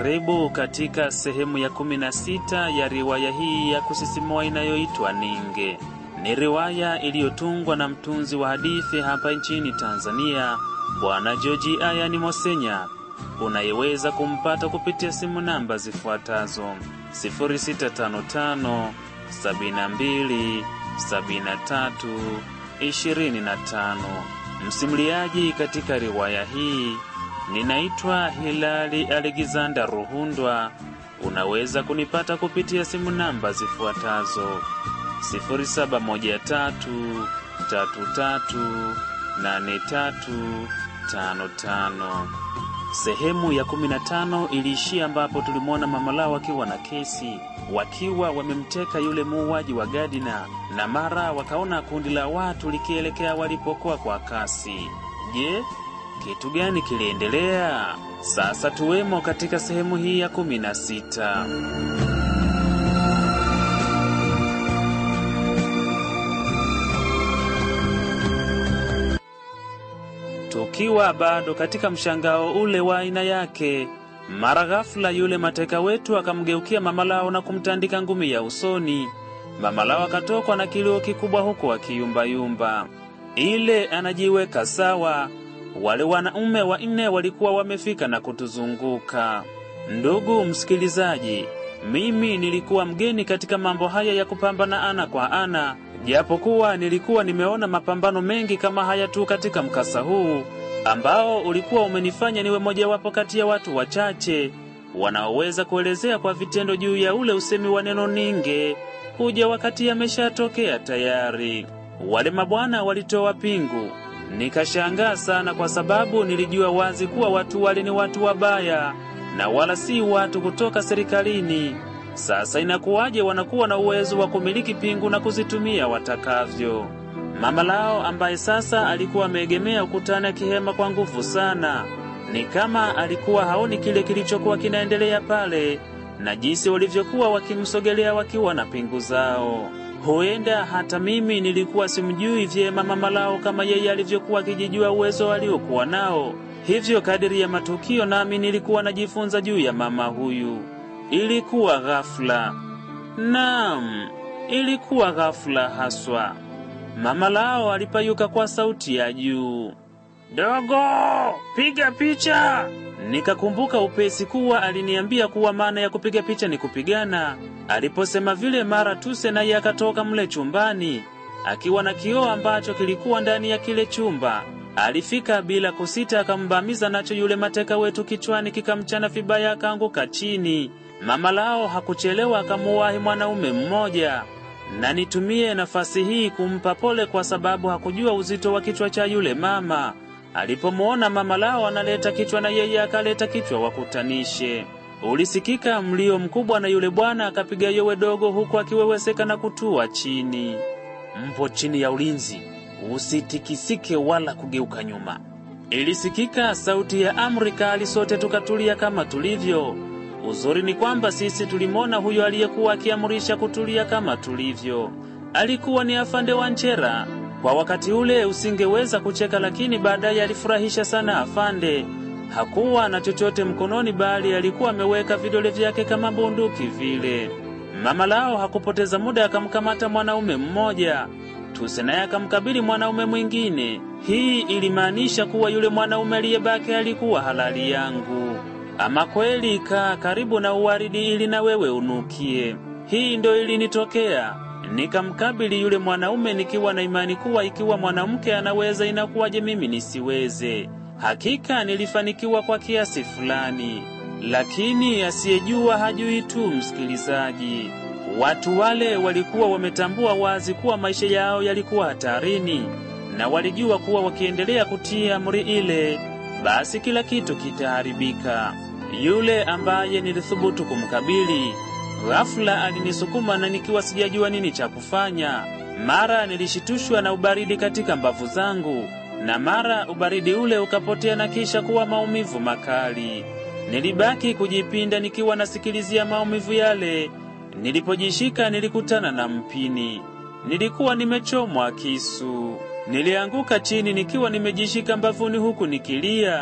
Karibu katika sehemu ya kumi na sita ya riwaya hii ya kusisimua inayoitwa Ninge. Ni riwaya iliyotungwa na mtunzi wa hadithi hapa nchini Tanzania, Bwana Joji Ayani Mosenya, unayeweza kumpata kupitia simu namba zifuatazo 0655 72 73 25. Msimuliaji katika riwaya hii ninaitwa Hilali Alexander Ruhundwa. Unaweza kunipata kupitia simu namba zifuatazo 0713338355. Sehemu ya 15 iliishia ambapo tulimwona mama lao wakiwa na kesi, wakiwa wamemteka yule muuaji wa Gadina, na mara wakaona kundi la watu likielekea walipokuwa kwa kasi. Je, kitu gani kiliendelea? Sasa tuwemo katika sehemu hii ya kumi na sita. Tukiwa bado katika mshangao ule wa aina yake, mara ghafula yule mateka wetu akamgeukia mama lao na kumtandika ngumi ya usoni. Mama lao akatokwa na kilio kikubwa huku akiyumbayumba. Ile anajiweka sawa wale wanaume wanne walikuwa wamefika na kutuzunguka. Ndugu msikilizaji, mimi nilikuwa mgeni katika mambo haya ya kupambana ana kwa ana, japokuwa nilikuwa nimeona mapambano mengi kama haya tu katika mkasa huu ambao ulikuwa umenifanya niwe mojawapo kati ya watu wachache wanaoweza kuelezea kwa vitendo juu ya ule usemi wa neno ninge kuja wakati yameshatokea tayari. Wale mabwana walitoa pingu Nikashangaa sana kwa sababu nilijua wazi kuwa watu wale ni watu wabaya na wala si watu kutoka serikalini. Sasa inakuwaje wanakuwa na uwezo wa kumiliki pingu na kuzitumia watakavyo? Mama lao ambaye sasa alikuwa ameegemea ukutani akihema kwa nguvu sana, ni kama alikuwa haoni kile kilichokuwa kinaendelea pale na jinsi walivyokuwa wakimsogelea wakiwa na pingu zao. Huenda hata mimi nilikuwa simjui vyema mama lao kama yeye alivyokuwa akijijua uwezo aliokuwa nao. Hivyo kadiri ya matukio, nami nilikuwa najifunza juu ya mama huyu. Ilikuwa ghafla, naam, ilikuwa ghafla haswa. Mama lao alipayuka kwa sauti ya juu, dogo, piga picha. Nikakumbuka upesi kuwa aliniambia kuwa maana ya kupiga picha ni kupigana. Aliposema vile, mara Tuse naye akatoka mle chumbani akiwa na kioo ambacho kilikuwa ndani ya kile chumba. Alifika bila kusita, akambamiza nacho yule mateka wetu kichwani, kikamchana vibaya, akaanguka chini. Mama lao hakuchelewa, akamuwahi mwanaume mmoja, na nitumie nafasi hii kumpa pole kwa sababu hakujua uzito wa kichwa cha yule mama. Alipomuona mama lao analeta kichwa, na yeye akaleta kichwa wakutanishe. Ulisikika mlio mkubwa, na yule bwana akapiga yowe dogo, huku akiweweseka na kutua chini. Mpo chini ya ulinzi, usitikisike wala kugeuka nyuma. Ilisikika sauti ya amri kali, sote tukatulia kama tulivyo. Uzuri ni kwamba sisi tulimwona huyo aliyekuwa akiamrisha kutulia kama tulivyo. Alikuwa ni afande wa Nchera. Kwa wakati ule usingeweza kucheka, lakini baadaye alifurahisha sana afande. Hakuwa na chochote mkononi, bali alikuwa ameweka vidole vyake kama bunduki vile. Mama lao hakupoteza muda, akamkamata mwanaume mmoja. Tuse naye akamkabili mwanaume mwingine. Hii ilimaanisha kuwa yule mwanaume aliyebaki alikuwa halali yangu. Ama kweli, kaa karibu na uwaridi ili na wewe unukie. Hii ndo ilinitokea. Nikamkabili yule mwanaume nikiwa na imani kuwa ikiwa mwanamke anaweza, inakuwaje mimi nisiweze? Hakika nilifanikiwa kwa kiasi fulani, lakini asiyejua hajui tu. Msikilizaji, watu wale walikuwa wametambua wazi kuwa maisha yao yalikuwa hatarini, na walijua kuwa wakiendelea kutii amri ile, basi kila kitu kitaharibika. Yule ambaye nilithubutu kumkabili ghafula alinisukuma na nikiwa sijajua nini cha kufanya. Mara nilishitushwa na ubaridi katika mbavu zangu, na mara ubaridi ule ukapotea na kisha kuwa maumivu makali. Nilibaki kujipinda nikiwa nasikilizia maumivu yale. Nilipojishika nilikutana na mpini. Nilikuwa nimechomwa kisu. Nilianguka chini nikiwa nimejishika mbavuni huku nikilia.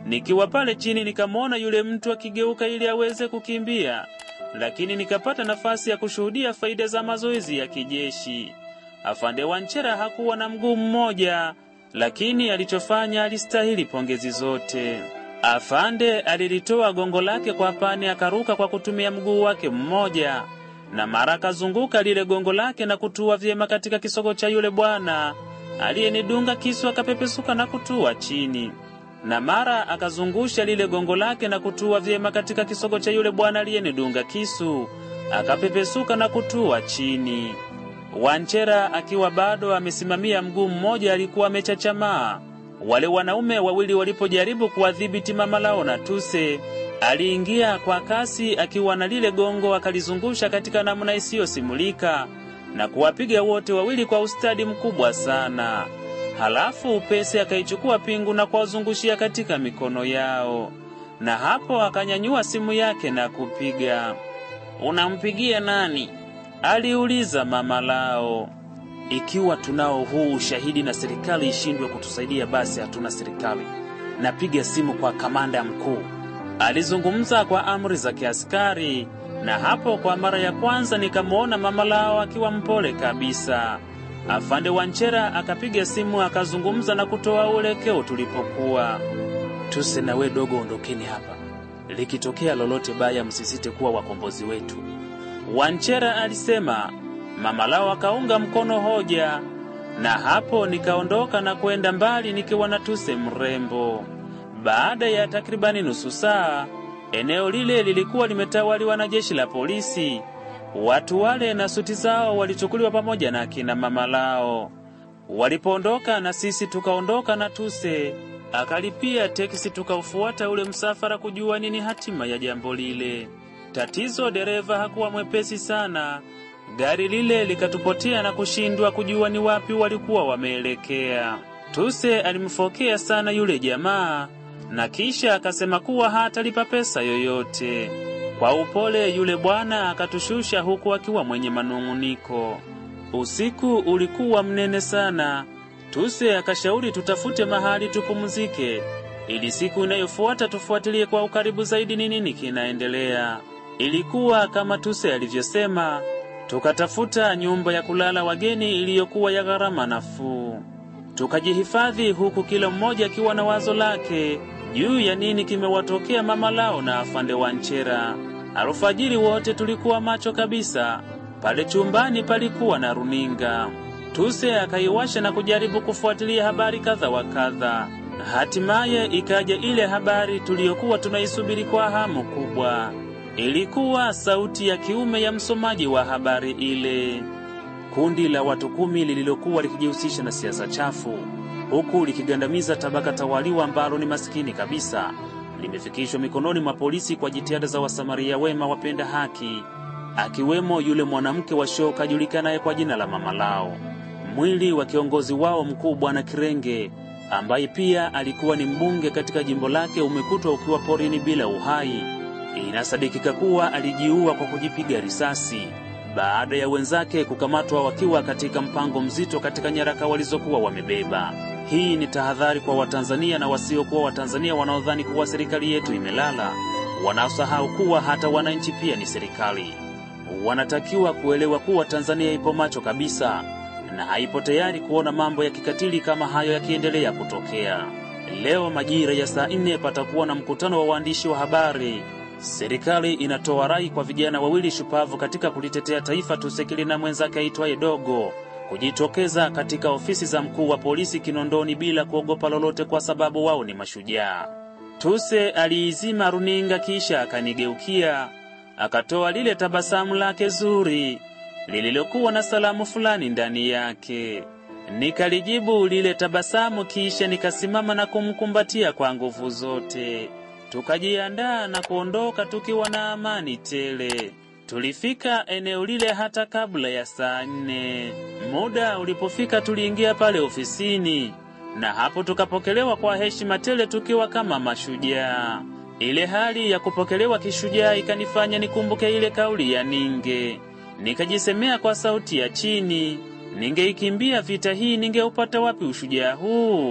Nikiwa pale chini nikamwona yule mtu akigeuka ili aweze kukimbia, lakini nikapata nafasi ya kushuhudia faida za mazoezi ya kijeshi. Afande Wanchera hakuwa na mguu mmoja, lakini alichofanya alistahili pongezi zote. Afande alilitoa gongo lake kwa pani akaruka kwa kutumia mguu wake mmoja, na mara akazunguka lile gongo lake na kutua vyema katika kisogo cha yule bwana aliyenidunga kisu, akapepesuka na kutua chini na mara akazungusha lile gongo lake na kutua vyema katika kisogo cha yule bwana aliyenidunga kisu, akapepesuka na kutua chini. Wanchera akiwa bado amesimamia mguu mmoja alikuwa amechachamaa. Wale wanaume wawili walipojaribu kuwadhibiti mama lao na Tuse, aliingia kwa kasi akiwa na lile gongo akalizungusha katika namna isiyosimulika na kuwapiga wote wawili kwa ustadi mkubwa sana. Halafu upesi akaichukua pingu na kuwazungushia katika mikono yao, na hapo akanyanyua simu yake na kupiga. Unampigia nani? aliuliza mama lao. Ikiwa tunao huu ushahidi na serikali ishindwe kutusaidia, basi hatuna serikali. Napiga simu kwa kamanda mkuu, alizungumza kwa amri za kiaskari. Na hapo kwa mara ya kwanza nikamwona mama lao akiwa mpole kabisa. Afande Wanchera akapiga simu akazungumza na kutoa uelekeo tulipokuwa. Tuse na we dogo, ondokeni hapa, likitokea lolote baya msisite kuwa wakombozi wetu, Wanchera alisema. Mama lao akaunga mkono hoja, na hapo nikaondoka na kwenda mbali nikiwa na Tuse mrembo. Baada ya takribani nusu saa, eneo lile lilikuwa limetawaliwa na jeshi la polisi. Watu wale na suti zao walichukuliwa pamoja na kina mama lao. Walipoondoka na sisi tukaondoka na Tuse, akalipia teksi, tukaufuata ule msafara kujua nini hatima ya jambo lile. Tatizo, dereva hakuwa mwepesi sana. Gari lile likatupotea na kushindwa kujua ni wapi walikuwa wameelekea. Tuse alimfokea sana yule jamaa na kisha akasema kuwa hatalipa pesa yoyote. Kwa upole yule bwana akatushusha huku akiwa mwenye manung'uniko. Usiku ulikuwa mnene sana. Tuse akashauri tutafute mahali tupumzike, ili siku inayofuata tufuatilie kwa ukaribu zaidi ni nini kinaendelea. Ilikuwa kama Tuse alivyosema, tukatafuta nyumba ya kulala wageni iliyokuwa ya gharama nafuu. Tukajihifadhi huku kila mmoja akiwa na wazo lake juu ya nini kimewatokea mama lao na afande Wanchera. Alfajiri wote tulikuwa macho kabisa. Pale chumbani palikuwa na runinga. Tuse akaiwasha na kujaribu kufuatilia habari kadha wa kadha. Hatimaye ikaja ile habari tuliyokuwa tunaisubiri kwa hamu kubwa. Ilikuwa sauti ya kiume ya msomaji wa habari ile. Kundi la watu kumi lililokuwa likijihusisha na siasa chafu huku likigandamiza tabaka tawaliwa ambalo ni masikini kabisa limefikishwa mikononi mwa polisi kwa jitihada za wasamaria wema wapenda haki, akiwemo yule mwanamke wa shoka ajulikanaye kwa jina la mama lao. Mwili wa kiongozi wao mkuu Bwana Kirenge, ambaye pia alikuwa ni mbunge katika jimbo lake, umekutwa ukiwa porini bila uhai. Inasadikika kuwa alijiua kwa kujipiga risasi baada ya wenzake kukamatwa wakiwa katika mpango mzito katika nyaraka walizokuwa wamebeba. Hii ni tahadhari kwa Watanzania na wasiokuwa Watanzania wanaodhani kuwa serikali yetu imelala, wanaosahau kuwa hata wananchi pia ni serikali. Wanatakiwa kuelewa kuwa Tanzania ipo macho kabisa na haipo tayari kuona mambo ya kikatili kama hayo yakiendelea kutokea. Leo majira ya saa nne patakuwa na mkutano wa waandishi wa habari. Serikali inatoa rai kwa vijana wawili shupavu katika kulitetea taifa, Tusekili na mwenzake aitwaye Dogo kujitokeza katika ofisi za mkuu wa polisi Kinondoni bila kuogopa lolote, kwa sababu wao ni mashujaa. Tuse aliizima runinga kisha akanigeukia, akatoa lile tabasamu lake zuri lililokuwa na salamu fulani ndani yake. Nikalijibu lile tabasamu, kisha nikasimama na kumkumbatia kwa nguvu zote. Tukajiandaa na kuondoka tukiwa na amani tele. Tulifika eneo lile hata kabla ya saa nne. Muda ulipofika, tuliingia pale ofisini na hapo tukapokelewa kwa heshima tele tukiwa kama mashujaa. Ile hali ya kupokelewa kishujaa ikanifanya nikumbuke ile kauli ya Ninge. Nikajisemea kwa sauti ya chini, ningeikimbia vita hii, ningeupata wapi ushujaa huu?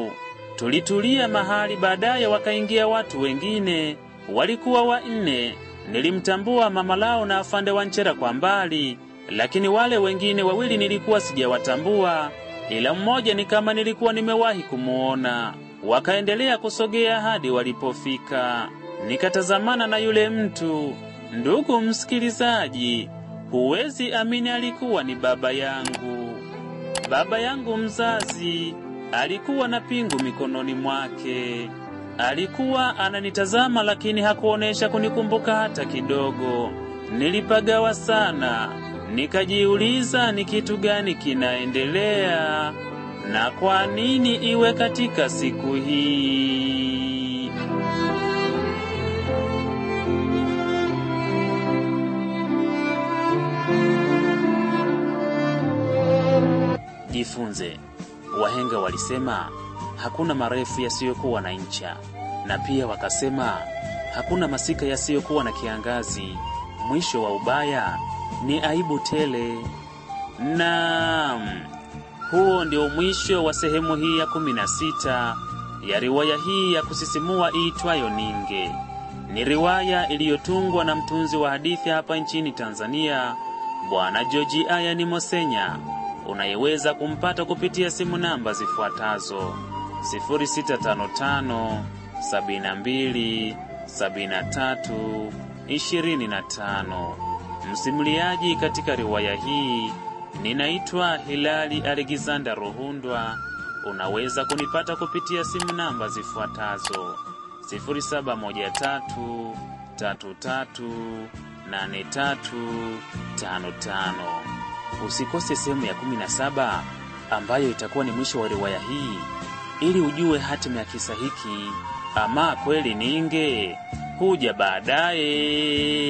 Tulitulia mahali, baadaye wakaingia watu wengine, walikuwa wanne. Nilimtambua mama lao na afande Wanchera kwa mbali, lakini wale wengine wawili nilikuwa sijawatambua, ila mmoja ni kama nilikuwa nimewahi kumuona. Wakaendelea kusogea hadi walipofika, nikatazamana na yule mtu. Ndugu msikilizaji, huwezi amini, alikuwa ni baba yangu. Baba yangu mzazi alikuwa na pingu mikononi mwake. Alikuwa ananitazama, lakini hakuonesha kunikumbuka hata kidogo. Nilipagawa sana, nikajiuliza ni kitu gani kinaendelea na kwa nini iwe katika siku hii. Jifunze. Wahenga walisema hakuna marefu yasiyokuwa na ncha, na pia wakasema hakuna masika yasiyokuwa na kiangazi. Mwisho wa ubaya ni aibu tele. Naam, huo ndio mwisho wa sehemu hii ya kumi na sita ya riwaya hii ya kusisimua iitwayo Ninge. Ni riwaya iliyotungwa na mtunzi wa hadithi hapa nchini Tanzania, Bwana Joji Ayani Mosenya unayeweza kumpata kupitia simu namba zifuatazo 0655 72 73 25. Msimuliaji katika riwaya hii ninaitwa Hilali Alexander Ruhundwa. Unaweza kunipata kupitia simu namba zifuatazo 0713 33 8355. Usikose sehemu ya 17 ambayo itakuwa ni mwisho wa riwaya hii, ili ujue hatima ya kisa hiki. Ama kweli Ninge huja baadaye.